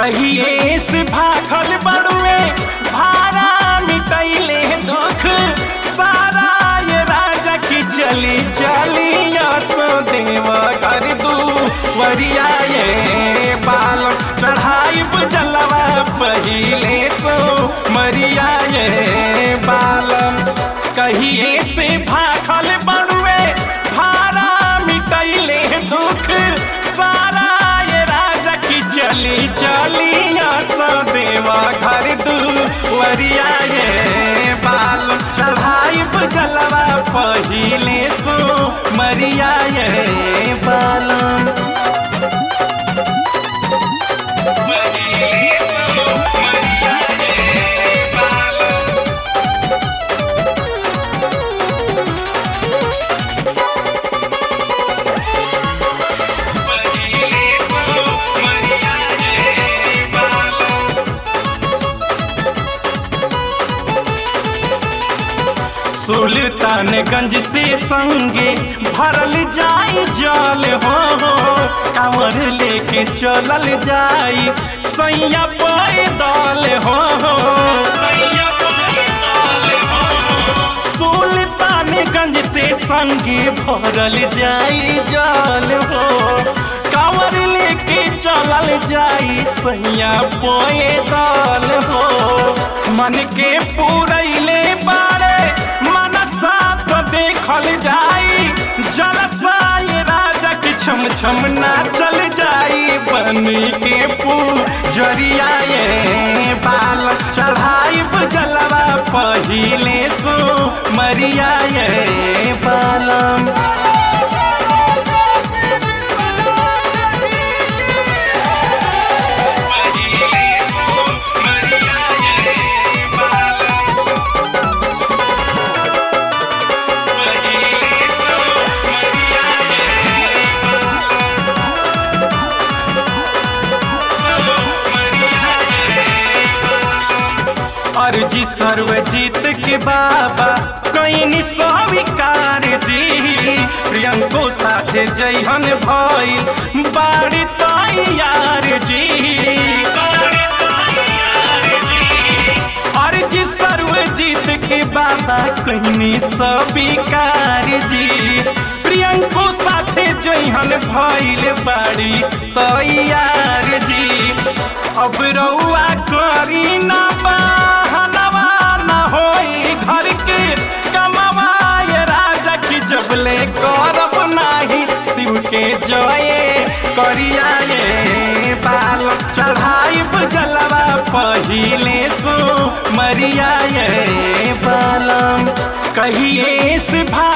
कहिए से भागल बड़ुए भारा मिटैले दुख सारा ये राजा की चली चली सो देव कर दू वरिया ये बाल चढ़ाई जलवा पहिले सो मरिया ये बालम कहिए से भागल बड़ुए भारा मिटैले दुख सारा ये राजा की चली चली सो देवा घर दू वरिया ये बाल चढ़ाई जलवा पहिले सो मरिया ये बालम पहिले सो मरिया ये बालम पहिले सो मरिया ये बालम सुल्तानगंज से संगे भरल जाई जल हो कांवर लेके चलल जाई सैया पैदल हो सुल्तानगंज से संगे भरल जाई जल हो कांवर लेके चलल जाई सैया पैदल हो मन के पूरैले बारे मनसा तो देखल जाई जलसाई राजा की छम छम ना चल जाई बनी के पूजरिया ये बाल चढ़ाई जलवा पहिले सो मरिया ये बालम अर्जी सर्वजीत के बाबा कहीं स्वीकार जी प्रियंको साथे जैहन भइल बाड़ी तैयार जी अर्जी सर्वजीत के बाबा कहीं स्वीकार जी प्रियंको साथे जैहन भइल बाड़ी तैयार जी अब रउआ करी ना बहनवा ना होई घर के कमवाए राजा की जबले करब नाही शिव के जये करिया ये बाल चढ़ाई जलवा पहिले सो मरिया ये बालम कहिए से भा